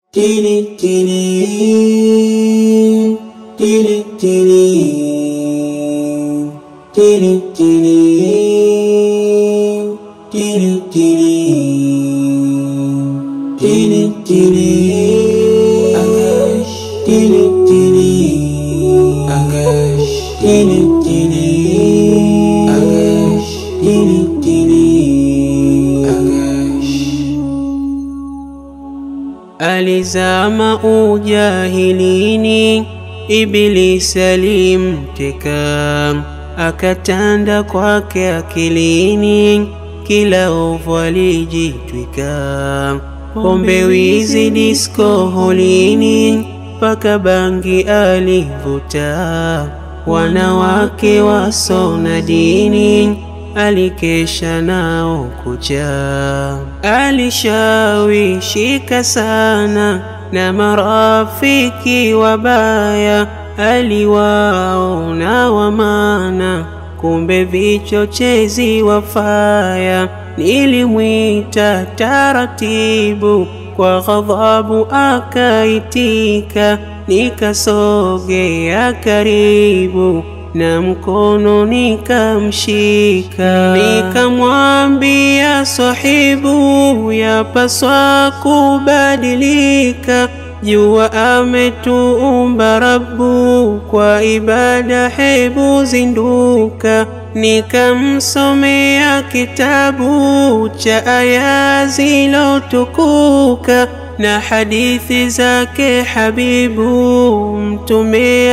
Tili tili tili tili tili tili tili tili tili tili Agash tili tili Agash tili tili Agash tili tili Agash Alizama ujahilini, Ibilisi alimteka, akatanda kwake akilini, kila ovu alijitwika. Pombe, wizi, disko, holini, mpaka bangi alivuta. Wanawake wasona dini alikesha nao kucha, alishawishika sana na marafiki wabaya, aliwaona wamana, kumbe vichochezi wafaya. Nilimwita taratibu, kwa ghadhabu akaitika, nikasogea karibu na mkono nikamshika, nikamwambia sahibu, yapaswa kubadilika. Jua ametuumba Rabbu, kwa ibada hebu zinduka. Nikamsomea kitabu cha aya zilotukuka na hadithi zake Habibu Mtume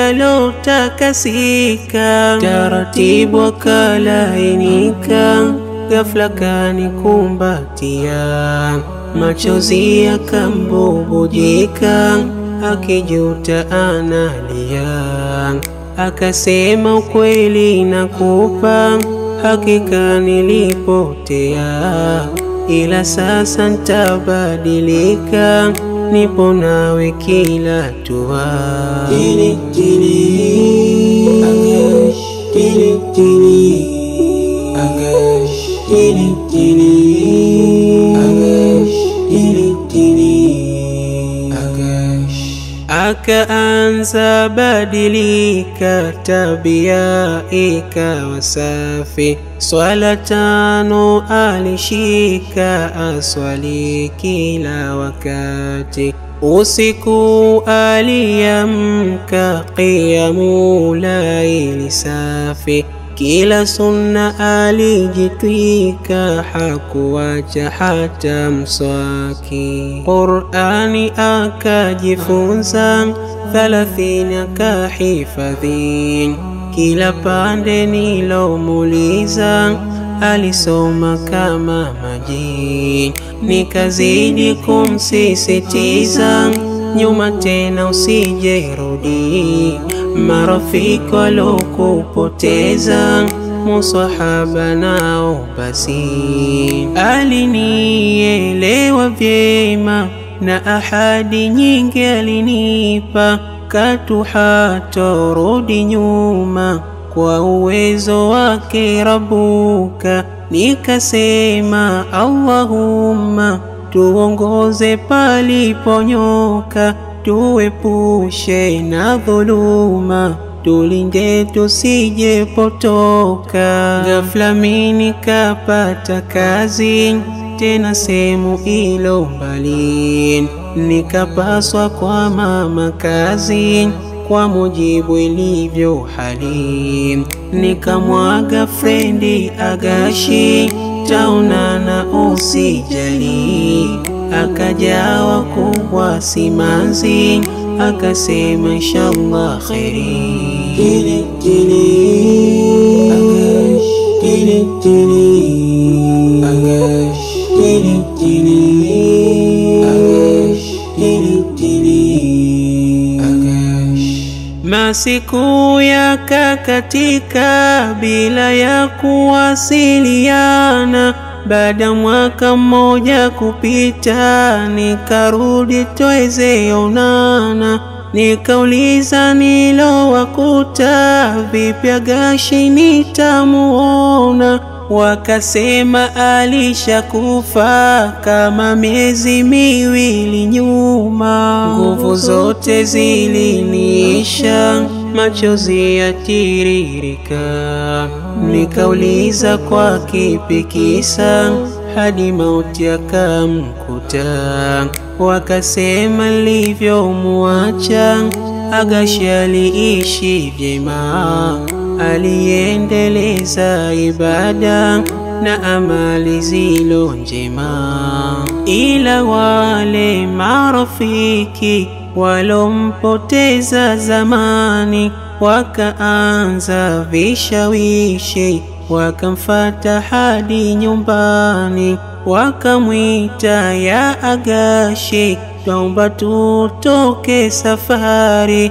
alotakasika. Taratibu akalainika, ghafla kanikumbatia, machozi yakambubujika, akijuta analia. Akasema, ukweli nakupa, hakika nilipotea ila sasa ntabadilika, nipo nawe kila tua. Tili tili Agash, tili tili Agash, tili tili Agash, tili tili Agash. Akaanza badilika, tabia ikawa safi, swala tano alishika, aswali kila wakati. Usiku aliamka, qiyamu laili safi, kila sunna alijitwika, hakuwacha hata mswaki. Qur'ani akajifunza, thalathini akahifadhi, kila pande nilomuuliza alisoma kama maji. Nikazidi kumsisitiza, nyuma tena usijerudi, marafiki walokupoteza musahaba nao basi. Alinielewa vyema na ahadi nyingi alinipa, katu hatorudi nyuma kwa uwezo wake Rabuka. Nikasema Allahumma, tuongoze paliponyoka, tuepushe na dhuluma tulinde tusijepotoka. Ghafla mimi nikapata kazi tena sehemu ilo mbali, nikapaswa kwa mama kazi kwa mujibu ilivyo hali. Nikamwaga frendi Agashi, taonana usijali. Akajawa kubwa simanzi, akasema inshallah kheri. Tili tili Agash, tili tili Agash, tili tili Agash, tili tili Agash. Masiku yakakatika bila ya kuwasiliana. Baada mwaka mmoja kupita, nikarudi tweze onana. Nikauliza nilowakuta, vipi Agashi nitamuona? wakasema alishakufa kama miezi miwili nyuma. Nguvu zote ziliniisha, machozi yatiririka, nikauliza kwa kipi kisa hadi mauti akamkuta. Wakasema nilivyomuacha Agashi aliishi vyema, aliendeleza ibada na amali zilo njema, ila wale marafiki walompoteza zamani wakaanza vishawishi, wakamfata hadi nyumbani, wakamwita ya Agashi, twaomba tutoke safari,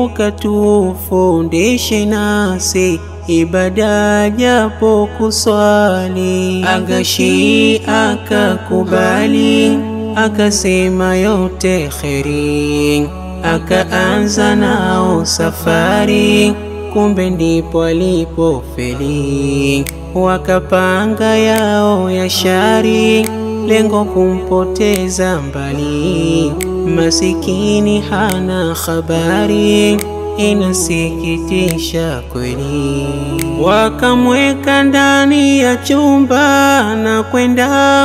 ukatufundishe nasi ibada japo kuswali. Agashi akakubali, akasema yote kheri, akaanza nao safari, kumbe ndipo alipofeli. Wakapanga yao ya shari, lengo kumpoteza mbali, masikini hana habari inasikitisha kweli. Wakamweka ndani ya chumba na kwenda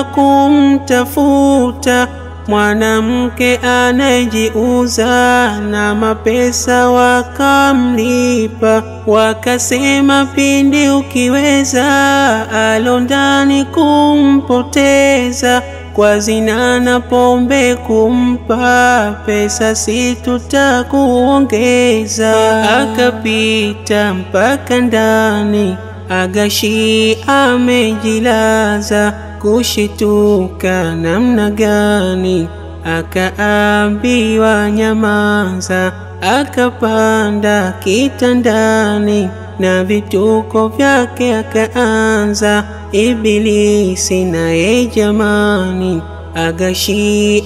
kumtafuta mwanamke anayejiuza na mapesa, wakamlipa. Wakasema pindi ukiweza, alo ndani kumpoteza kwa zina na pombe kumpa pesa, si tutakuongeza. Akapita mpaka ndani, Agashi amejilaza, kushituka namna gani? Akaambiwa nyamaza, akapanda kitandani na vituko vyake akaanza. Ibilisi naye jamani, Agashi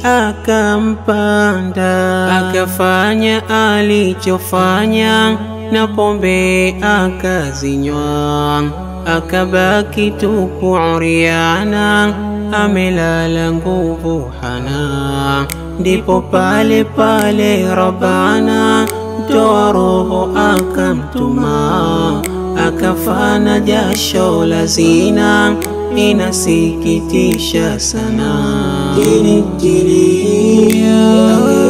akampanda, akafanya alichofanya, na pombe akazinywa, akabaki tupu uriana, amelala nguvu hana. Ndipo pale pale Rabbana toa roho akamtuma, akafana jasho la zina, inasikitisha sana. Jini jini